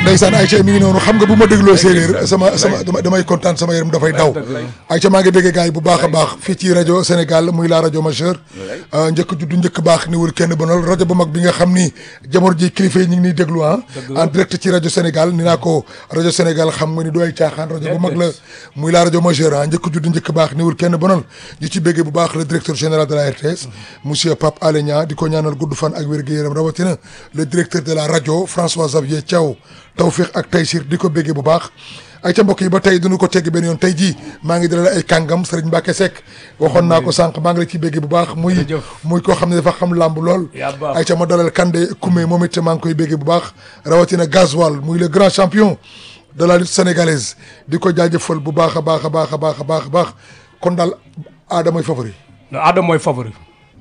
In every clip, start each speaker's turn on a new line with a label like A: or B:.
A: ndeysaan Aïcha mi ngi noonu xam nga bu ma dégloo séeréer sama sama dama- damay kontaan sama yaram dafay daw Aïcha maa ngi béggee gars yi bu baax a baax fii ci rajo Sénégal muy la rajo majeure njëkk juddu njëkk baax ni wul kenn bonal rajo bu mag bi nga xam ni jamono ji kilifa yi ñu ngi niy déglu ah en direct ci rajo Sénégal ni naa ko rajo Sénégal xam nga ni du ay caaxaan rajo bu mag la muy la rajo majeure ah njëkk juddu njëkk baax ni wul kenn bonal ñu ci béggee bu baax le directeur général de la RTS monsieur Pape Alé Niang di ko ñaanal gudd fan ak wér-gu-yaram rawatina le directeur de la rajo François Xavier Thiaw tawfiq ak taysir di ko béggee bu baax ay ca mbokk yi ba tey duñu ko tegg benn yoon tey jii maa ngi dalal ay kàngam Serigne Mbacke Seck waxoon naa ko sànq maa ngi la ciy béggee bu baax muy
B: Jërëjëf.
A: muy koo xam ne dafa xam làmb lool
B: yaa baax.
A: ay ca ma dalal Kande Koumé moom it maa ngi koy béggee bu baax rawatina Gasoil muy le grand champion de la lutte sénégalaise di ko jaajëfal bu baax a baax a baax a baax a baax a baax kon daal aada mooy favori
B: non Adama mooy favori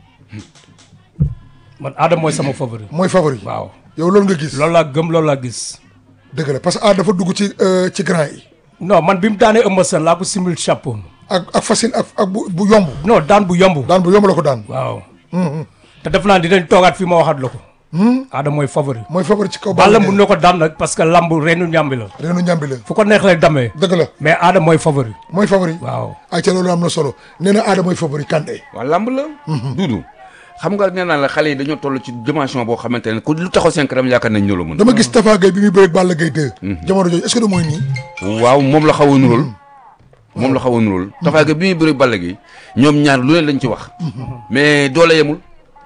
B: man Adama mooy sama favori
A: mooy favori
B: waaw
A: yow loolu nga gis
B: loolu laa gëm loolu laa gis
A: dëgg la parce que aada dafa dugg ci euh, ci grand yi
B: non man bi mu daanee Eumeu Sène laa ko simil chapeau
A: ak ak facile ak ak bu bu yomb
B: non daan bu yomb
A: daan bu yomb la ko daan
B: waaw te def naa dinañ toogaat fii ma waxaat la ko Adama mooy favori
A: mooy favori ci kaw
B: Balla
A: Gaye
B: mun na ko daan nag parce que lamb reenu ñàmbi la
A: reenu ñambi la
B: fu ko neex lay damee
A: dëgg la
B: mais Adama mooy favori
A: mooy favori
B: waaw
A: ay ca loolu am na solo nee na aada mooy favori Kande
C: waaw lamb la. duudu xam nga nee naa la xale yi dañoo toll ci dimension boo xamante ne ku lu taxaw seen kanam yaakaar nañ ñoo la mën.
A: dama gis Tafa Gueye bi muy bëreeg Balla Gaye 2 jamono jooju est-ce que da mooy nii
C: waaw moom la xaw a nuróol. moom la xaw a nuróol. Tapha Gueye bi muy bëri Balla gi ñoom ñaar lu leen lañ ci wax. mais doole yemul.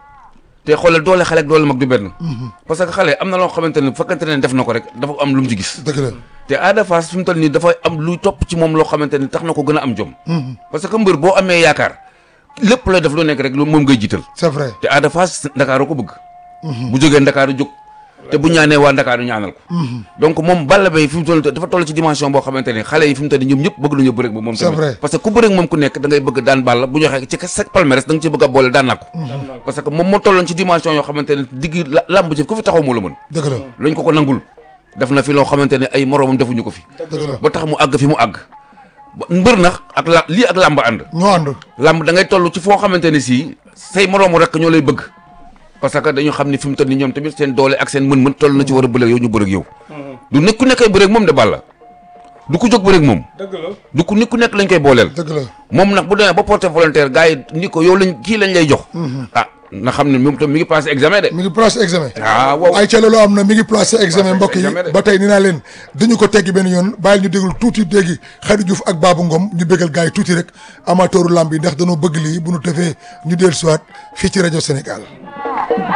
C: te xoolal doole xale ak doole mag du benn. parce que xale am na loo xamante ne bu fekkente ne def na ko rek dafa am lu mu ci gis.
A: dëgg la
C: te Ada Fass fi mu toll nii dafa am luy topp ci moom loo xamante ni tax na ko gën a am jom. parce que mbër boo amee yaakaar lépp looy def lu nekk rek lu moom ngay jiital.
A: c'est vrai
C: te Ada Fass Ndakaaru ko bëgg. bu jógee Ndakaaru jóg. te bu ñaanee waa Ndakaaru ñaanal ko. donc moom Balla Gaye fi mu toll dafa toll ci dimension boo xamante ne xale yi fi mu toll nii ñoom ñëpp bëgg nañu bëre ak moom
A: C'est
C: tamit.
A: vrai.
C: parce que ku bëre ak moom ku nekk da ngay bëgg daan Balla bu ñu waxee ci sa palmarès da nga ci bëgg a boole daan naa ko. parce que moom moo tolloon ci dimension yoo xamante ne digg la lamb ji ku fi taxaw moo la mën.
A: dëgg la
C: lañ ko ko nangul def na fi loo xamante ne ay moroomam defuñu ko fi.
A: dëgg la
C: ba tax mu àgg fi mu àgg. ba mbër nag ak la lii ak làmb ànd.
A: ñoo ànd
C: làmb da ngay toll ci foo xamante ne sii say moroomu rek ñoo lay bëgg parce que dañu xam ni fi mu toll ni ñoom tamit seen doole ak seen mën-mën toll na ci war a bëreeg yow ñu bëreeg yow. du nekk ku nekkay bëreeg moom de Balla du ko jóg bëreeg moom.
B: dëgg la
C: du ku nit ku nekk lañ koy booleel.
A: dëgg la
C: moom nag bu demee ba porté volontaire gars yi ni ko yow lañ kii lañ lay jox. ah na xam ne moom tam mi ngi passé examen de.
A: mi ngi placé examen
C: ah waaw
A: ay ca loolu am na mi ngi placé examen mbokk yi
C: examen de.
A: ba tey ni naa leen dañu ko teggi benn yoon bàyyil ñu déglu tuuti déggi Khady Diouf ak Babou Ngom ñu bégal gars yi tuuti rek amateuru lamb yi ndax dañoo bëgg lii bu ñu tefee ñu dellu siwaat fii ci rajo Sénégal